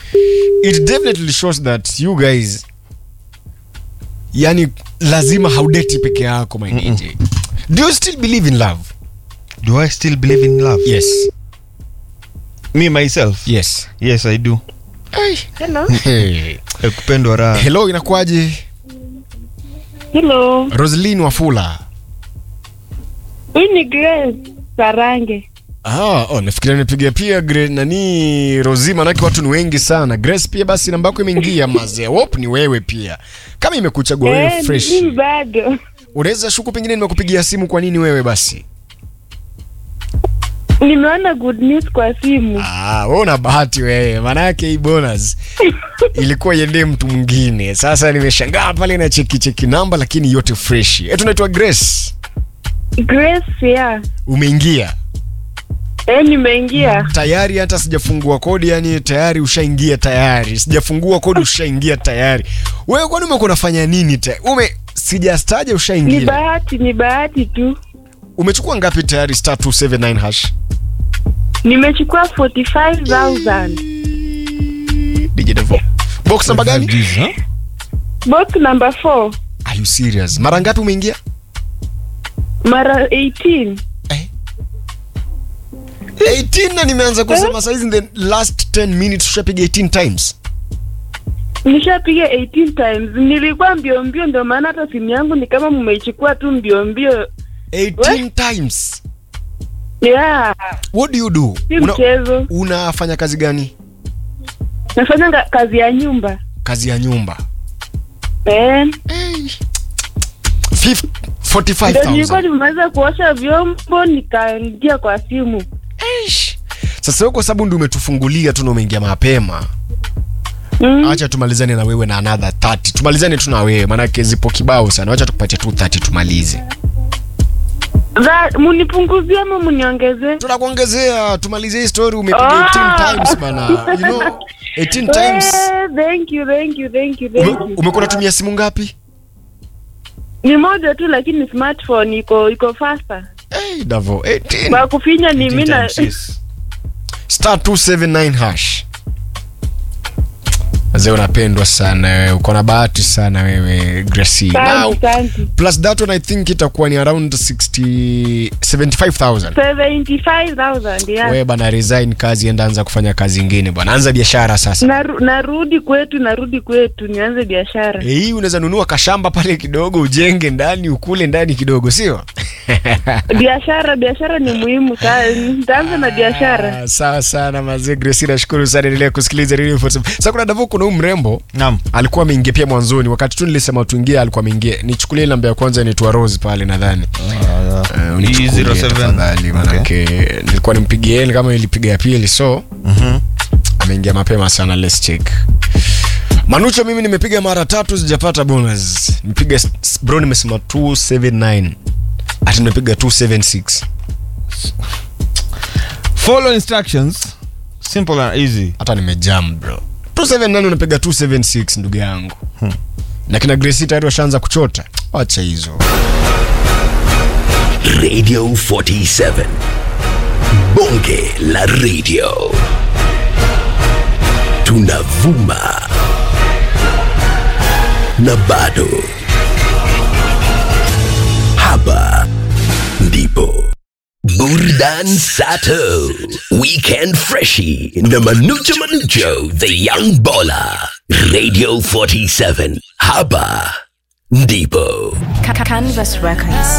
it definitely shows that you guys yani lazima haudeti peke yako my DJ. do you still believe in love do i still believe in love yes me myself yes yes i do Hello. hey. Eh, kupendwa raha hello inakuwaje Hello. roslin wafula Huyu ni Grace Sarange. Ah, oh, nafikiria nipiga pia Gre, nani Rozi, manake watu ni wengi sana. Grace pia basi namba yako imeingia mazee. Hope ni wewe pia. Kama imekuchagua wewe Eh, fresh. mimi bado. Unaweza shuku pengine nimekupigia simu kwa nini wewe basi? Nimeona good news kwa simu. Ah, wewe una bahati wewe. Maana yake hii bonus ilikuwa iende mtu mwingine. Sasa nimeshangaa pale na cheki cheki namba lakini yote fresh. Eh, tunaitwa Grace. Grace ya. Umeingia. Eh, nimeingia. Tayari hata sijafungua kodi yani tayari ushaingia tayari. Sijafungua kodi ushaingia tayari. Wewe kwani umekuwa unafanya nini tayari? Ume sijastaja Ni ushaingia. bahati, ni bahati tu. Umechukua ngapi tayari star 279 hash? Nimechukua 45,000. DJ Devo. Box namba gani? Box number 4. Are you serious? Mara ngapi umeingia? Mara 18. 18 na nimeanza kusema saizi in the last 10 minutes ushapiga 18 times. Nishapiga 18 times. Nilikuwa mbio mbio ndio maana hata simu yangu ni kama mmeichukua tu mbio mbio. 18 times. Yeah. What do you do? Si Una, mchezo. unafanya kazi gani? Nafanya nga- kazi ya nyumba. Kazi ya nyumba. Eh. Fif- Ndio nilikuwa 45,000. nimeweza kuosha vyombo nikaingia kwa simu. Eish. Sasa wewe kwa sababu ndio umetufungulia tu na umeingia mapema. Mm. Acha tumalizane na wewe na another 30. Tumalizane tu na wewe maanake zipo kibao sana. Acha tukupatie tu 30 tumalize. Za- Munipunguzie ama muniongezee? Tunakuongezea tumalize hii story umepiga 18 times bana. You know 18 times. Eh, thank you, thank you, thank you, Ume, thank you. umekuwa unatumia simu ngapi? Ni moja tu lakini smartphone iko iko faster. Hey, Davo 18. Kwa kufinya ni mimi na Star 279 hash. Wazee unapendwa sana wewe. Uko na bahati sana wewe Gracie. Now, Asante, asante. plus that one I think itakuwa ni around 60 75000. 75,000 yeah. Wewe bana resign kazi enda anza kufanya kazi nyingine bwana. Anza biashara sasa. Naru, narudi kwetu, narudi kwetu nianze biashara. Eh, hii unaweza nunua kashamba pale kidogo ujenge ndani ukule ndani kidogo sio? Biashara, biashara ni muhimu sana. Nitaanza na biashara. Ah, Sawa sana mazee Gracie, nashukuru sana, endelea kusikiliza Radio 47. Sasa kuna Davo, kuna huyu mrembo Naam. alikuwa ameingia pia mwanzoni, wakati tu nilisema tuingie, alikuwa ameingia. Nichukulie namba ya kwanza inaitwa Rose pale nadhani. Uh, unichukulie E07. tafadhali, manake nilikuwa nimpigie yeye kama ilipiga ya pili, so ameingia mapema sana. Let's check. Manucho, mimi nimepiga mara tatu sijapata bonus. Nimepiga s- bro, nimesema 279 ati nimepiga 276 follow instructions simple and easy hata nimejam bro 279 unapiga 276 ndugu yangu na kina Gracie tayari washaanza kuchota wacha hizo Radio 47. Bonge la radio. Tunavuma. Na bado. Hapa ndipo. Burdan Sato. Weekend Freshie. Na Manucho Manucho. The Young Baller. Radio 47. Hapa ndipo. Canvas Records.